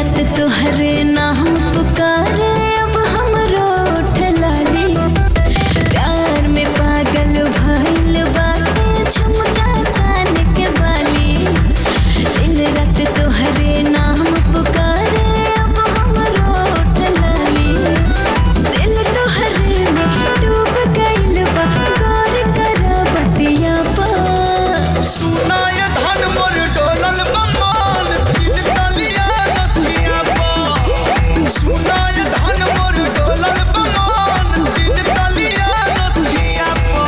रात तोहरे नाम पुकारे अब हमरो ठलाली प्यार में पागल भइल बाटे झुमका कान के बाली दिन रात तोहरे नाम पुकारे अब हमरो ठलाली दिल तोहरे में डूब गइल बा गौर कर बतिया पा सुनाय धन मोर डोलल बमान तीन तलिया नथिया पा सुनाय धन मोर डोलल बमान तीन तलिया नथिया पा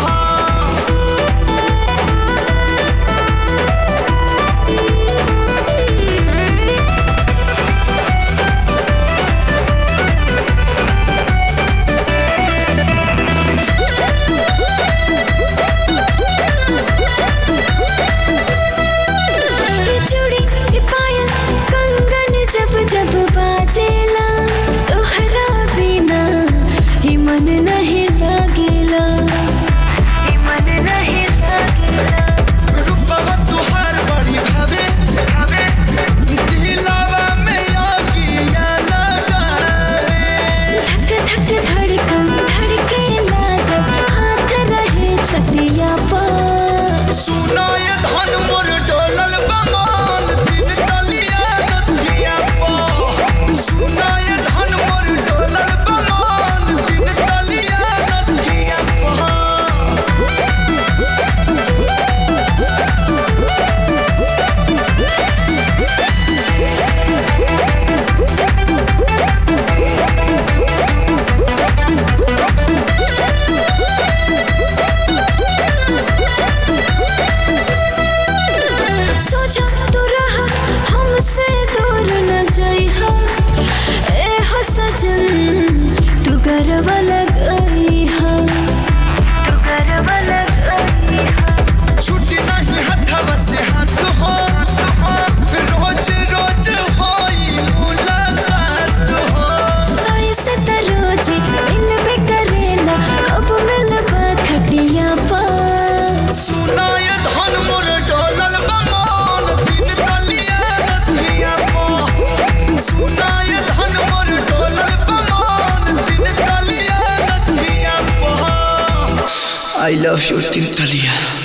ये चूड़ी ये पायल कंगन जब जब बाजेला तोहरा बिना ही मन नहीं लागेला ही मन नहीं लागेला रूपवा तुहार बड़ी भावे दिलावा में आगिया लगावे धक धक धड़कन धड़के लागल हाथ रहे छतिया पर सुनाय धन मोर डोलल बमान तीन तलिया नथिया पा सुनाय धन मोर डोलल बमान तीन तलिया नथिया पा सोचा तू रहा हमसे दूर न जाइहा ए हो सजन तू गरबा लगई हा तू गरबा लगई हा छुट्टी नहीं हथवा से हाथ हो रोज रोज होई मुलाकात हो ऐसे त रोज मिलबे करेला कब मिलबा खटिया पा सुनाय धन मोर डोलल बमान तीन तलिया नथिया पा सुनाय धन मोर डोलल बमान तीन तलिया नथिया पा आई लव यू तीन तलिया